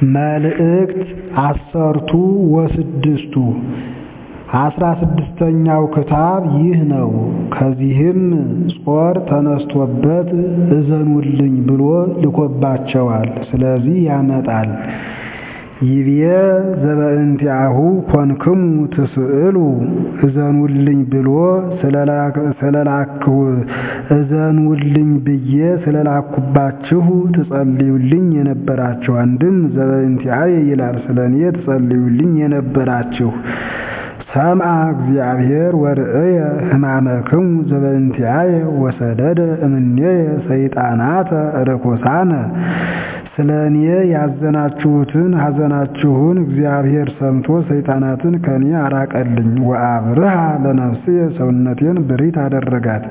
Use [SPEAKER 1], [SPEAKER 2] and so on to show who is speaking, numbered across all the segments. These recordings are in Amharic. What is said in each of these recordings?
[SPEAKER 1] መልእክት አሰርቱ ወስድስቱ አስራ ስድስተኛው ክታብ ይህ ነው። ከዚህም ጾር ተነስቶበት እዘኑልኝ ብሎ ልኮባቸዋል። ስለዚህ ያመጣል። ይብየ ዘበእንቲአሁ ኮንክሙ ትስእሉ እዘኑልኝ ብሎ ስለላክሁ እዘኑልኝ ብዬ ስለላኩባችሁ ትጸልዩልኝ የነበራችሁ አንድም ዘበእንቲአየ ይላል። ስለ እኔ ትጸልዩልኝ የነበራችሁ ሰምዐ እግዚአብሔር ወርእየ ሕማመክሙ ዘበእንቲአየ ወሰደደ እምኔየ ሰይጣናተ ርኩሳነ ስለ እኔ ያዘናችሁትን ሐዘናችሁን እግዚአብሔር ሰምቶ ሰይጣናትን ከእኔ አራቀልኝ። ወአብርሃ ለነፍስየ ሰውነቴን ብሪት አደረጋት።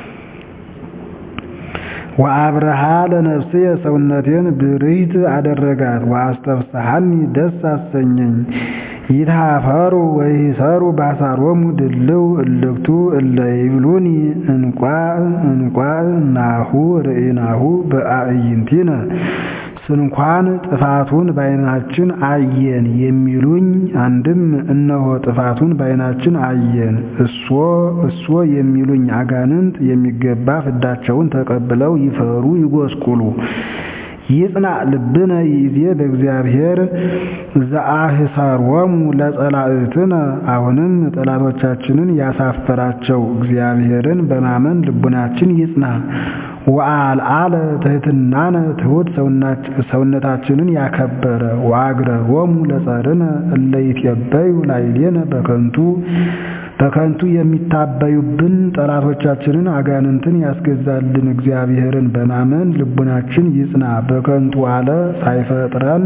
[SPEAKER 1] ወአብርሃ ለነፍስየ ሰውነቴን ብሪት አደረጋት። ወአስተፍስሐኒ ደስ አሰኘኝ። ይትሃፈሩ ወይሰሩ ባሳሮሙ ድልው እልክቱ እለ ይብሉኒ እንቋ እንቋ ናሁ ርኢናሁ በአዕይንቲነ ስንኳን ጥፋቱን በዓይናችን አየን የሚሉኝ አንድም እነሆ ጥፋቱን በዓይናችን አየን እሶ እሶ የሚሉኝ አጋንንት የሚገባ ፍዳቸውን ተቀብለው ይፈሩ ይጎስቁሉ። ይጽና ልብነ ይዜ በእግዚአብሔር ዘአህሳሮሙ ለጸላእትነ አሁንም ጠላቶቻችንን ያሳፈራቸው እግዚአብሔርን በማመን ልቡናችን ይጽና። ወአልዓለ ትሕትናነ ትሑት ሰውነታችንን ያከበረ ወአግረሮሙ ለጸርነ እለ ይትዔበዩ ላዕሌነ በከንቱ በከንቱ የሚታበዩብን ጠላቶቻችንን አጋንንትን ያስገዛልን እግዚአብሔርን በማመን ልቡናችን ይጽና። በከንቱ አለ ሳይፈጥረን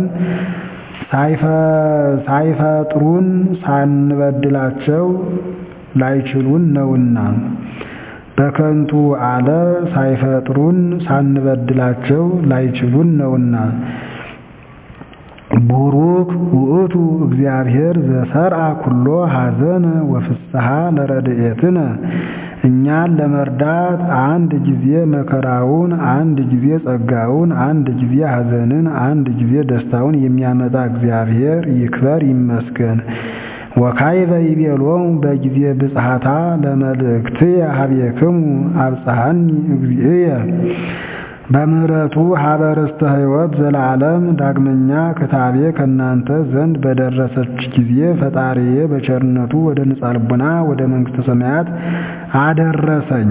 [SPEAKER 1] ሳይፈጥሩን ሳንበድላቸው ላይችሉን ነውና በከንቱ አለ ሳይፈጥሩን ሳንበድላቸው ላይችሉን ነውና። ቡሩክ ውእቱ እግዚአብሔር ዘሰርዐ ኩሎ ሐዘነ ወፍስሐ ለረድኤትነ እኛን ለመርዳት አንድ ጊዜ መከራውን፣ አንድ ጊዜ ጸጋውን፣ አንድ ጊዜ ሐዘንን፣ አንድ ጊዜ ደስታውን የሚያመጣ እግዚአብሔር ይክበር ይመስገን። ወካዕበ ይቤሎሙ በጊዜ ብጽሐታ ለመልእክትየ ኀቤክሙ አብጽሐኒ እግዚእየ በምሕረቱ ኀበ ርስተ ሕይወት ዘለዓለም ዳግመኛ ክታቤ ከእናንተ ዘንድ በደረሰች ጊዜ ፈጣሪዬ በቸርነቱ ወደ ንጻ ልቡና ወደ መንግሥተ ሰማያት አደረሰኝ።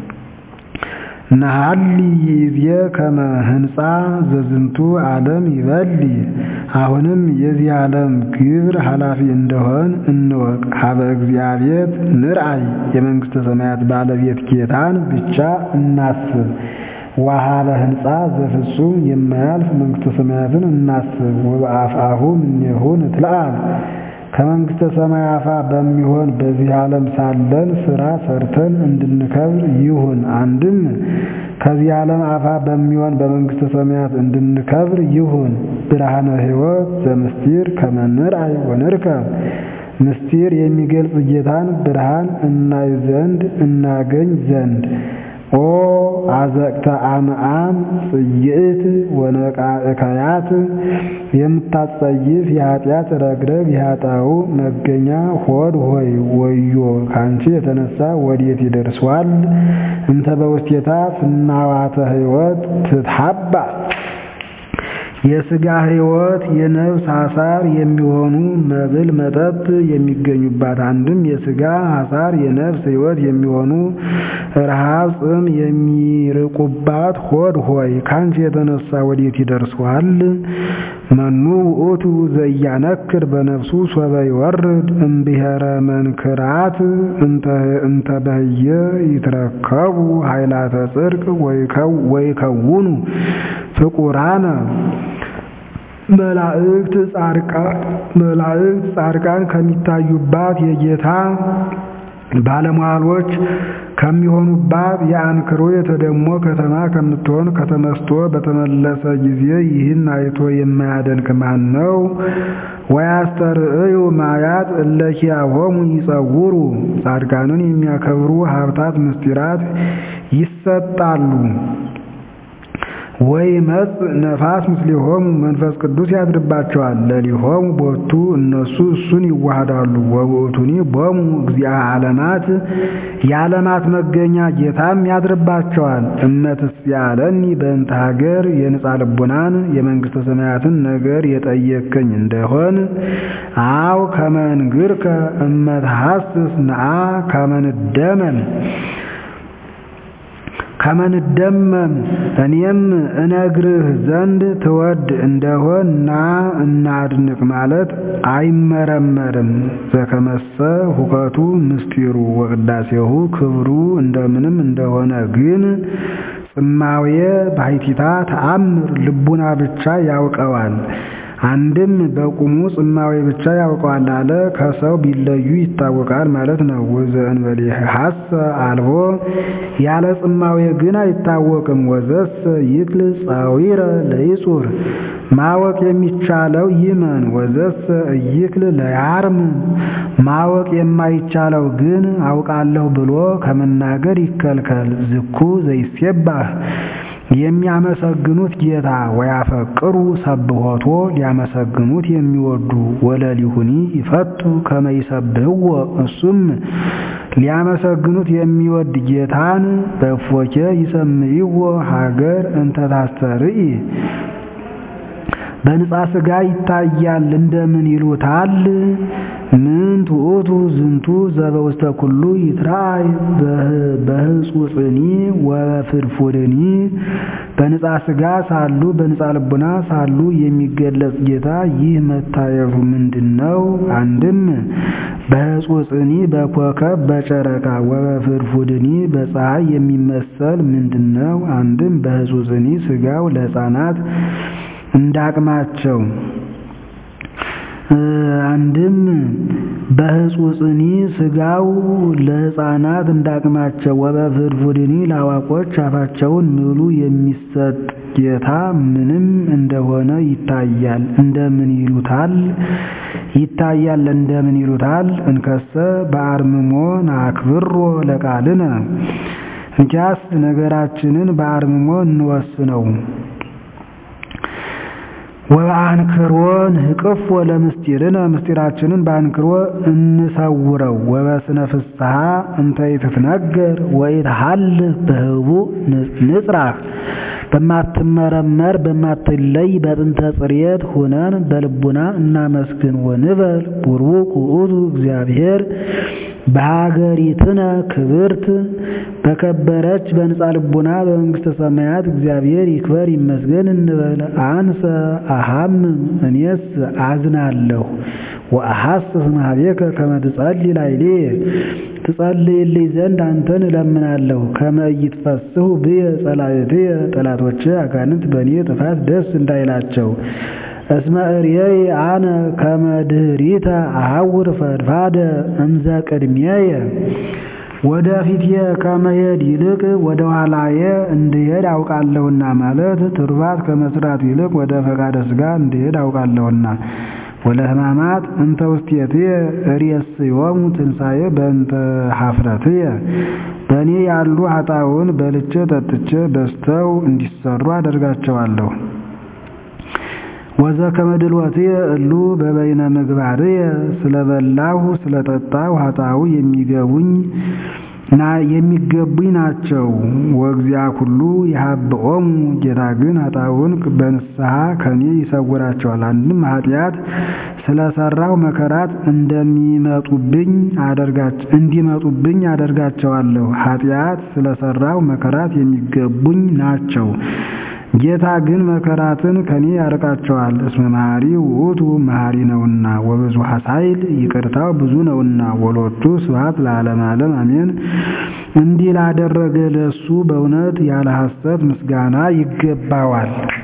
[SPEAKER 1] ነሐሊ ይእዜ ከመ ህንፃ ዘዝንቱ ዓለም ይበሊ አሁንም የዚህ ዓለም ግብር ኃላፊ እንደሆን እንወቅ። ኀበ እግዚአብሔር ንርአይ የመንግሥተ ሰማያት ባለቤት ጌታን ብቻ እናስብ። ወኀበ ህንፃ ዘፍጹም የማያልፍ መንግሥተ ሰማያትን እናስብ። ወበአፍአሁ እምኔሁ ንትለአል ከመንግሥተ ሰማይ አፋ በሚሆን በዚህ ዓለም ሳለን ሥራ ሰርተን እንድንከብር ይሁን። አንድም ከዚህ ዓለም አፋ በሚሆን በመንግሥተ ሰማያት እንድንከብር ይሁን። ብርሃነ ሕይወት ዘምስጢር ከመ ንርአይ ወንርከብ ምስጢር የሚገልጽ ጌታን ብርሃን እናይ ዘንድ እናገኝ ዘንድ ኦ አዘቅተ አምዓም ጽይዕት ወነቃእከያት የምታጸይፍ የኃጢአት ረግረግ የኃጣው መገኛ ሆድ ሆይ ወዮ ካንቺ የተነሳ ወዴት ይደርሷል? እንተ በውስቴታ ፍናዋተ ሕይወት ትትሐባ የሥጋ ሕይወት የነፍስ ሐሳር የሚሆኑ መብል መጠጥ የሚገኙባት አንድም የሥጋ ሐሳር የነፍስ ሕይወት የሚሆኑ ረሃብ ጽም የሚርቁባት ሆድ ሆይ ካንቺ የተነሳ ወዴት ይደርሷል? መኑ ውእቱ ዘያነክር በነፍሱ ሶበ ይወርድ እምብሔረ መንክራት እንተ በህየ ይትረከቡ ኃይላተ ጽድቅ ወይከውኑ ፍቁራነ መላእክት ጻድቃን መላእክት ጻድቃን ከሚታዩባት የጌታ ባለሟሎች ከሚሆኑባት የአንክሮ የተደሞ ከተማ ከምትሆን ከተመስጦ በተመለሰ ጊዜ ይህን አይቶ የማያደንቅ ማን ነው? ወያስተርእዩ ማያት እለኪያሆሙ ይጸውሩ ጻድቃንን የሚያከብሩ ሀብታት ምስጢራት ይሰጣሉ። ወይመጽእ ነፋስ ምስሌሆሙ መንፈስ ቅዱስ ያድርባቸዋል። ለሊሆሙ ቦቱ እነሱ እሱን ይዋሃዳሉ። ወውእቱኒ ቦሙ እግዚአ ዓለማት የዓለማት መገኛ ጌታም ያድርባቸዋል። እመትስያለኒ በእንተ ሀገር የንጻ ልቡናን የመንግሥተ ሰማያትን ነገር የጠየከኝ እንደሆን አው ከመንግርከ እመትሐስስ ነአ ከመንደመም ከመንደመም እኔም እነግርህ ዘንድ ትወድ እንደሆን ና እናድንቅ ማለት አይመረመርም። ዘከመሰ ሁከቱ ምስጢሩ ወቅዳሴሁ ክብሩ እንደምንም እንደሆነ ግን ጽማዌ ባሕቲታ ተአምር ልቡና ብቻ ያውቀዋል። አንድም በቁሙ ጽማዌ ብቻ ያውቀዋል አለ። ከሰው ቢለዩ ይታወቃል ማለት ነው። ወዘእንበሌ ሐሰ አልቦ ያለ ጽማዌ ግን አይታወቅም። ወዘሰ ይክል ጻዊረ ለይጹር ማወቅ የሚቻለው ይመን። ወዘሰ እይክል ለያርም ማወቅ የማይቻለው ግን አውቃለሁ ብሎ ከመናገር ይከልከል። ዝኩ ዘይሴባህ የሚያመሰግኑት ጌታ ወያፈቅሩ ሰብሖቶ ሊያመሰግኑት የሚወዱ ወለሊሁኒ ይፈቱ ከመይሰብህዎ እሱም ሊያመሰግኑት የሚወድ ጌታን በእፎኬ ይሰምይዎ ሀገር እንተ ታስተርኢ በንጻ ሥጋ ይታያል እንደምን ይሉታል? ምን ትዑቱ ዝንቱ ዘበውስተ ኩሉ ይትራእይ በህጹጽኒ ወፍድፉድኒ በንጻ ሥጋ ሳሉ በንጻ ልቡና ሳሉ የሚገለጽ ጌታ ይህ መታየቱ ምንድን ነው? አንድም በህጹጽኒ በኮከብ በጨረቃ ወበፍድፉድኒ በፀሐይ የሚመሰል ምንድን ነው? አንድም በህጹጽኒ ሥጋው ለሕፃናት እንዳቅማቸው አንድም በህጹጽኒ ሥጋው ለሕፃናት እንዳቅማቸው ወበፍድፉድኒ ለአዋቆች አፋቸውን ምሉ የሚሰጥ ጌታ ምንም እንደሆነ ይታያል። እንደምን ይሉታል? ይታያል እንደምን ይሉታል? እንከሰ በአርምሞ ናክብሮ ለቃልነ እንኪያስ ነገራችንን በአርምሞ እንወስነው። ወበአንክሮ ንህቅፎ ለምስጢርነ ምስጢራችንን በአንክሮ እንሰውረው። ወበስነ ፍስሐ እንተ ይትትነገር ወይትሃልፍ በህቡዕ ንጽራህ በማትመረመር በማትለይ በጥንተ ጽሬት ሁነን በልቡና እናመስግን። ወንበል ቡሩክ ውእቱ እግዚአብሔር በሀገሪትነ ክብርት በከበረች በንጻ ልቡና በመንግሥተ ሰማያት እግዚአብሔር ይክበር ይመስገን እንበል። አንሰ አሐምም እኔስ አዝናለሁ ወአሐስስ ማህቤከ ከመ ትጸልይ ላዕሌየ ትጸልይልኝ ዘንድ አንተን እለምናለሁ። ከመ ኢይትፈስሑ ብየ ጸላእትየ ጠላቶቼ አጋንንት በእኔ ጥፋት ደስ እንዳይላቸው እስመ እርየይ አነ ከመ ድኅሪተ አሐውር ፈድፋደ እምዘ ቅድሜየ ወደ ፊቴ ከመሄድ ይልቅ ወደ ኋላዬ እንድሄድ አውቃለሁና ማለት ትሩፋት ከመስራት ይልቅ ወደ ፈቃደ ሥጋ እንድሄድ አውቃለሁና ወለሕማማት እንተ ውስቴትየ እሬስዮሙ ትንሣኤ በእንተ ኀፍረትየ በእኔ ያሉ ኃጣውእ በልቼ ጠጥቼ በዝተው እንዲሰሩ አደርጋቸዋለሁ። ወዘከመ ድልወትየ እሉ በበይነ ምግባርየ ስለበላሁ ስለጠጣሁ ኃጣውእ የሚገቡኝ የሚገቡኝ ናቸው። ወእግዚአ ኩሉ ይሃብኦሙ ጌታ ግን ኃጣውእን በንስሐ ከኔ ይሰውራቸዋል። አንድም ኃጢአት ስለሰራው መከራት እንደሚመጡብኝ እንዲመጡብኝ አደርጋቸዋለሁ። ኃጢአት ስለሰራው መከራት የሚገቡኝ ናቸው። ጌታ ግን መከራትን ከኔ ያርቃቸዋል። እስመ መሐሪ ውእቱ መሐሪ ነውና ወብዙ ኃሣይል ይቅርታው ብዙ ነውና። ወሎቱ ስብሐት ለዓለመ ዓለም አሜን። እንዲህ ላደረገ ለእሱ በእውነት ያለ ሐሰት ምስጋና ይገባዋል።